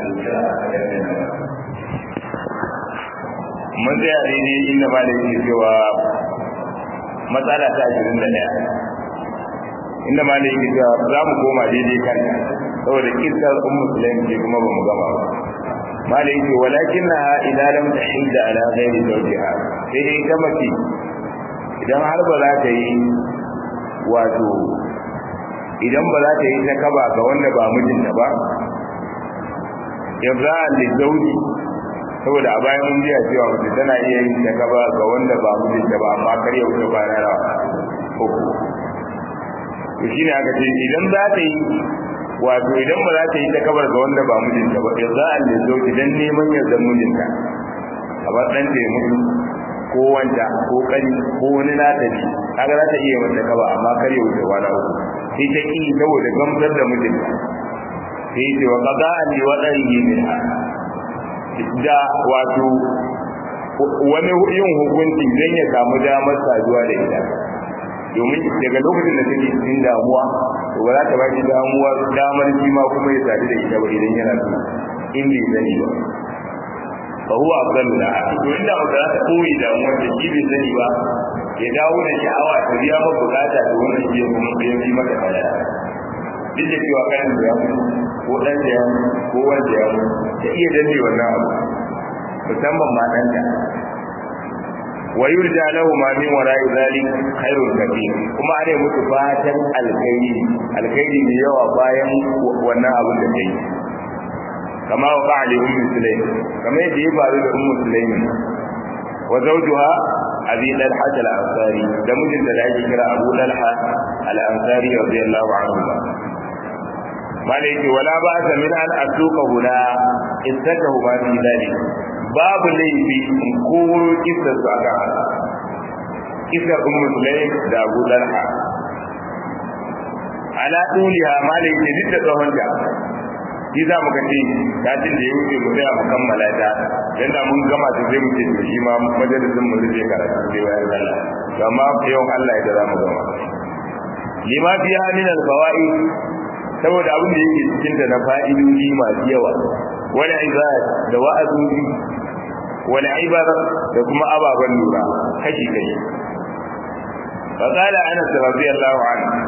kira a garin mun tsaya daidai inda ba da yake cewa matsala ta ashirin da ɗaya inda ma da yake cewa za mu koma daidai kan saboda kisar un musulmi ce kuma ba mu gama ba ma da yake walakin na idan lam tahidda ala ghairi zawjiha sai dai ita mace idan har ba za ta yi wato idan ba za ta yi ta kaba ga wanda ba mijinta ba yanzu da zauji saboda a bayan mun biya cewa mace tana iya yin ta kaba ga wanda ba mijinta ba amma kar ya wuce kwana rawa uku to shine aka ce idan za ta yi wato idan ba za ta yi ta kabar ga wanda ba mijinta ba yanzu da zauji dan neman yardar mijinta a ba ɗan ta mutu ko wanda ko kani ko wani nata ne kaga za ta iya mata kaba amma kar ya wuce kwana uku sai ta ki saboda gamsar da mijinta sai ce wa kaza an yi waɗannan min da wato wani yin hukunci don ya samu damar saduwa da ita domin daga lokacin da take cikin damuwa to ba za ta ba shi damuwa damar shi ma kuma ya sadu da ita ba idan yana so in bai sani ba fa huwa afdalu la to inda ba za ta koyi damuwar da shi bai sani ba ya dawo da sha'awa ta biya maka bukata da wannan shi ya kuma ya yi maka kaya duk da cewa kan da ya mutu ko dan da ya mutu ko wanda ya mutu ta iya danne wannan abu musamman ma dan da wa yurja lahu ma min wara'i zalik khairul kathir kuma ana mutu fatan alkhairi alkhairi ne yawa bayan wannan abin da kai kama wa ba'ali ummu sulaim kama yadda ya faru da ummu sulaim wa zawjuha abi dalha al-ansari da mijinta da ake kira abu dalha al-ansari radiyallahu anhu malaiki wala ba ta min an asuka huna istakahu ma fi dalik babu laifi in koro kisar su aka haka kisar ummu sulaim da abu dalha ala duliha malaiki duk da tsawon da shi za mu kace satin da ya wuce mu sai mu kammala ta dan da mun gama ta sai mu ce to shi ma majalisin mu zai karatu sai bayan sallah amma yau Allah ya da za mu gama lima fiha min al-fawaid saboda abin da yake cikin da na fa'idodi masu yawa wani ibad da wa'azoji wani ibar da kuma ababen lura kashi kashi فقال انس رضي الله عنه